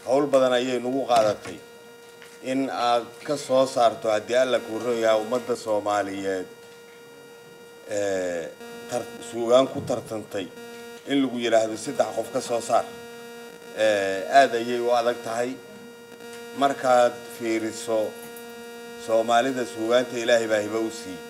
howl badan ayay nagu qaadatay in aad ka soo saarto haddii alla kuu ron yahay ummadda soomaaliyeed suugaan ku tartantay in lagu yidhaahdo saddex qof ka soo saar aada ayay u adag tahay markaad fiiriso soomaalida suugaanta ilaahay baa hibo u siiyey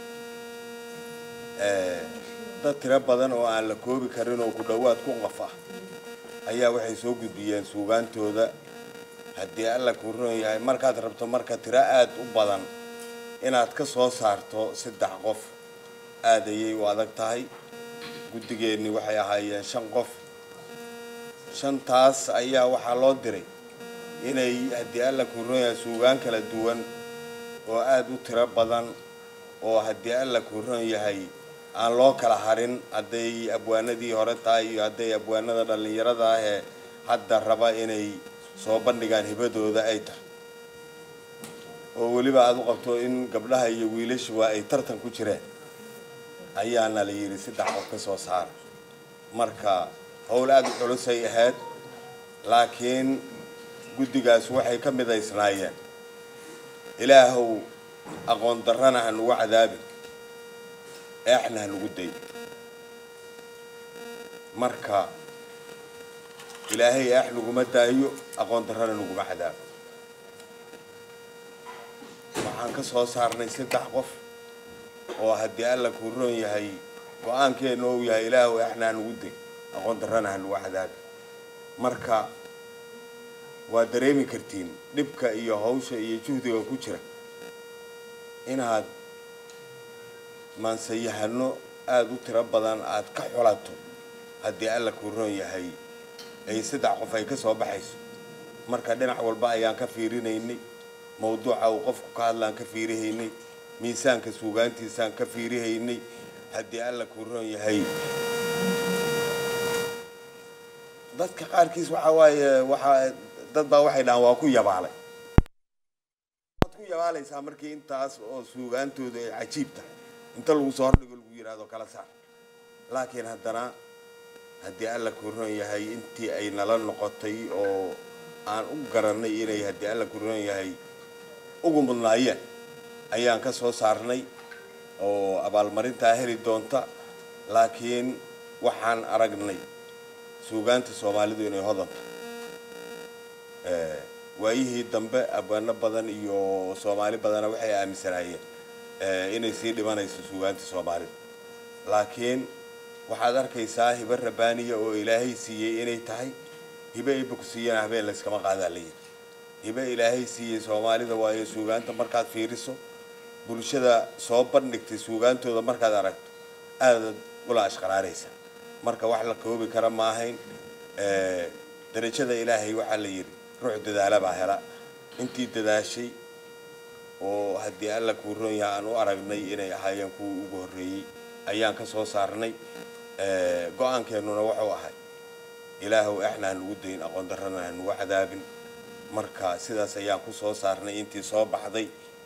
dad tiro badan oo aan la koobi karin oo ku dhowaad ku qof ah ayaa waxay soo gudbiyeen suugaantooda haddii alla kuu ron yahay markaad rabto marka tiro aada u badan inaad ka soo saarto saddex qof aada ayay u adag tahay guddigeenni waxay ahaayeen shan qof shantaas ayaa waxaa loo diray inay haddii alla kuu ron yahay suugaan kala duwan oo aada u tiro badan oo haddii alla kuu ron yahay aan loo kala harin hadday abwaanadii hore tahay iyo hadday abwaanada dhallinyarada ah ee hadda raba inay soo bandhigaan hibadooda ay tahay oo weliba aada u qabto in gabdhaha iyo wiilashuba ay tartan ku jireen ayaana la yidhi saddex qof ka soo saara marka howl aada u culusay ahayd laakiin guddigaas waxay ka midaysnaayeen ilaahow aqoon darrana ha nugu cadaabin eexna ha nugu day marka ilaahay eex naguma daayo aqoon darrana naguma cadaabo waxaan ka soo saarnay saddex qof oo haddii alla kuu roon yahay go-aankeena ou yahay ilaahu eexna ha nugu day aqoon darrana ha nugu cadaabi marka waa dareemi kartiin dhibka iyo hawsha iyo juhdiga ku jira inaad maansayahano aada u tiro badan aada ka xulato haddii alla kuu roon yahay ay saddex qof ay ka soo baxayso marka dhinac walba ayaan ka fiirinaynay mawduuca uu qofku ka hadlaan ka fiirihaynay miisaanka suugaantiisaan ka fiirihaynay haddii alla kuu roon yahay dadka qaarkiis waxaa waaye waxaa dad baa waxay dhahaan waa ku yabaalay waad ku yabaalaysaa markii intaas oo suugaantooda ay cajiib tahay inta lagu soo hordhigo lagu yidhaahdo kala saar laakiin haddana haddii alla kuu roon yahay intii ay nala noqotay oo aan u garanay inay haddii alla kuu roon yahay ugu mudnaayeen ayaan ka soo saarnay oo abaalmarintaa heli doonta laakiin waxaan aragnay suugaanta soomaalidu inay hodanta waayihii dambe abwaano badan iyo soomaali badana waxay aaminsanaayeen inay sii dhimanayso suugaanta soomaalida laakiin waxaad arkaysaa hibo rabaaniya oo ilaahay siiyey inay tahay hibo iba ku siiyana habeen layskama qaadaa la yidhi hibo ilaahay siiyey soomaalida waayo suugaanta markaad fiiriso bulshada soo bandhigtay suugaantooda markaad aragto aadaad ula ashqaraaraysa marka wax la koobi kara ma ahayn darajada ilaahay waxaa la yidhi ruux dadaala baa hela intii dadaashay oo haddii alla kuu roon yahay aan u aragnay inay ahaayeen kuwii ugu horreeyey ayaan ka soo saarnay go-aankeennuna wuxuu ahay ilaahow exna ha nugu dayn aqoon darrana ha nugu cadaabin marka sidaas ayaan ku soo saarnay intii soo baxday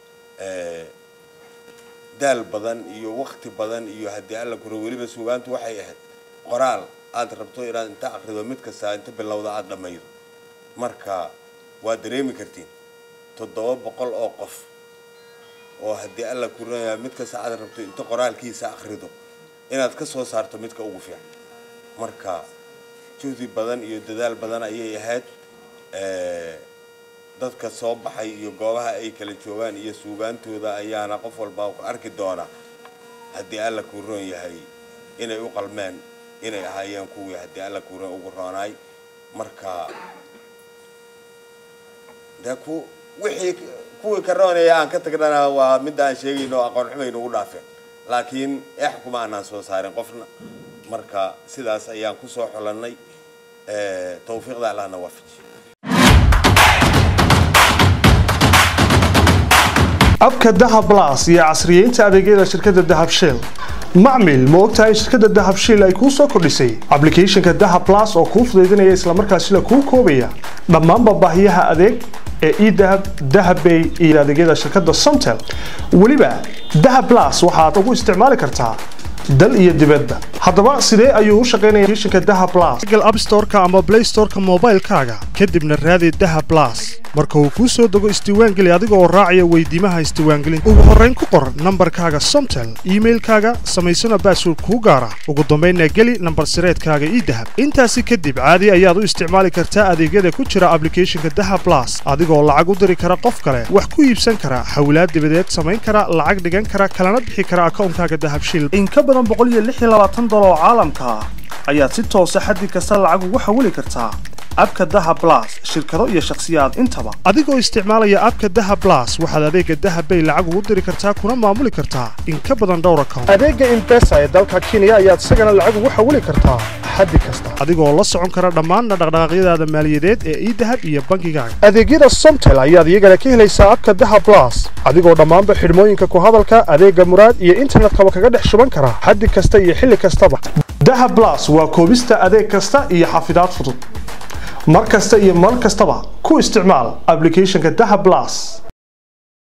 daal badan iyo wakti badan iyo haddii alla kuro weliba suugaantu waxay ahayd qoraal aada rabto inaad inta akrido mid kasta inta bilowda aada dhammaydo marka waa dareemi kartiin toddoba boqol oo qof oo haddii alla kurinaya mid kasta aad rabto inta qoraalkiisa akrido inaad ka soo saarto midka ugu fiican marka juhdi badan iyo dadaal badan ayay ahayd dadka soo baxay iyo goobaha ay kala joogaan iyo suugaantooda ayaana qof walba ku arki doona haddii alla kuu roon yahay inay u qalmeen inay ahaayeen kuwii haddii alla kuu roon ugu roonaay marka dee ku wixii kuwii ka roonaya aan ka tagnana waa midda aan sheegayno aqoon xumay nagu dhaafeen laakiin eex kuma aanaan soo saarin qofna marka sidaas ayaan ku soo xulannay tawfiiqda allahna waafaji abka dahab blas iyo casriyeynta adeegyada shirkadda dahab shell macmil ma ogtahay shirkadda dahab shell ay kuu soo kordhisay applicationka dahab blas oo kuu fudaydinaya islamarkaasina kuu koobaya dhammaanba baahiyaha adeeg ee edahab dahabbay iyo adeegyada shirkadda somtel weliba dahab blas waxaad ugu isticmaali kartaa dal iyo dibadba haddaba sidee ayuu u shaqaynaya applicationka daha plus google app storeka ama play storeka moobaylkaaga kadibna raadi daha plus marka uu kuu soo dego isdiiwaangeli adiga oo raacaya weydiimaha isdiiwaangelinta ugu horrayn ku qor nambarkaaga somtel iimailkaaga samaysana baasword kuu gaara ugu dambaynna geli nambar sireedkaaga ii dahab intaasi kadib caadi ayaad u isticmaali kartaa adeegyada ku jira ablicathonka daha plus adigoo lacag u diri kara qof kale wax ku iibsan kara xawlaad dibadeed samayn kara lacag dhigan kara kalana bixi kara akawnkaaga dahabshiil in ka badan dolar oo caalamka ah ayaad si toosa xaddi kasta lacag ugu xawili kartaa abka daha blas shirkado iyo shakhsiyaad intaba adigoo isticmaalaya abka daha blas waxaad adeega dahabbay lacag ugu diri kartaa kuna maamuli kartaa in ka badan dhowr account adeega imbesa ee dalka kenya ayaad isagana lacag ugu xawili kartaa xaddi kasta adigoo la socon kara dhammaanna dhaqdhaqaaqyadaada maaliyadeed ee idahab iyo bankigaaga adeegyada somtel ayaad iyagana ka helaysaa abka daha blas adigoo dhammaanba xidhmooyinka ku hadalka adeega muraad iyo internetkaba kaga dhex shuban kara xaddi kasta iyo xilli kastaba daha blas waa koobista adeeg kasta iyo xafidaad fudud mar kasta iyo mar kastaba ku isticmaal ablicathonka daha blas